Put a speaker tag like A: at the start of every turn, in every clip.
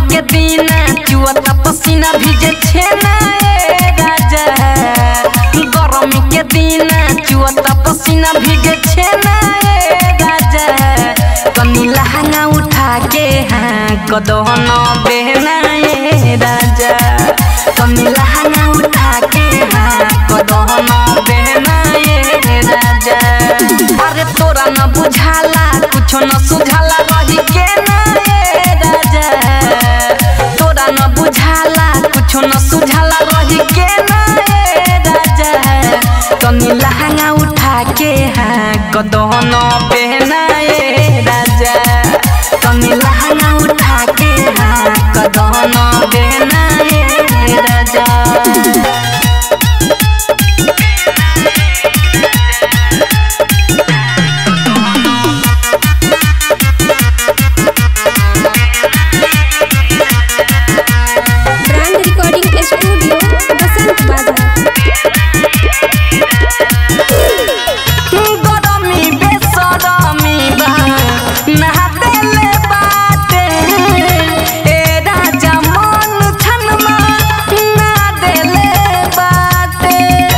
A: के दीना चुअता पसीना भिजे छेना ए राजा गरमी के दीना चुअता पसीना भिजे छेना ए राजा तनी लहंगा उठा के हाँ कदहन बेना ए राजा तनी लहंगा उठा के हाँ कदहन बेना ए राजा अरे तोरा न बुझाला कुछो न सुझाला रही के ना ए राजा तोरा न बुझाला कुछो न सुझाला रही के ना ए राजा तनी लहंगा उठा के हाँ कदहन पहना ए राजा तनी लहंगा उठा के हाँ कदहन पहना ए राजा
B: brand recording studio Basant Bazar
A: गरमी बेसरमी बा नहातेले बाटे ए राजा मन छनमा ना देले बाटे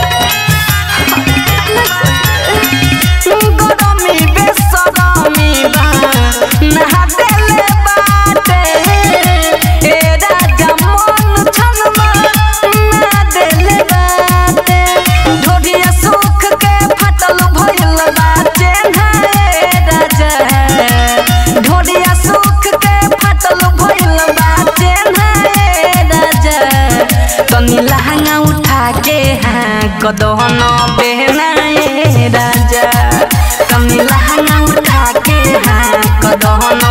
A: गरमी बेसरमी बा नहातेले बाटे ए राजा मन छनमा ना देले बाटे ढोढिया सुख के फटल भइल बा चेन्हा ए राजा ढोढिया सुख के फटल भइल बा चेन्हा ए राजा तनी लहंगा उठा के हाँ कदहन बेहना ए राजा तनी लहंगा उठा के हाँ कदहन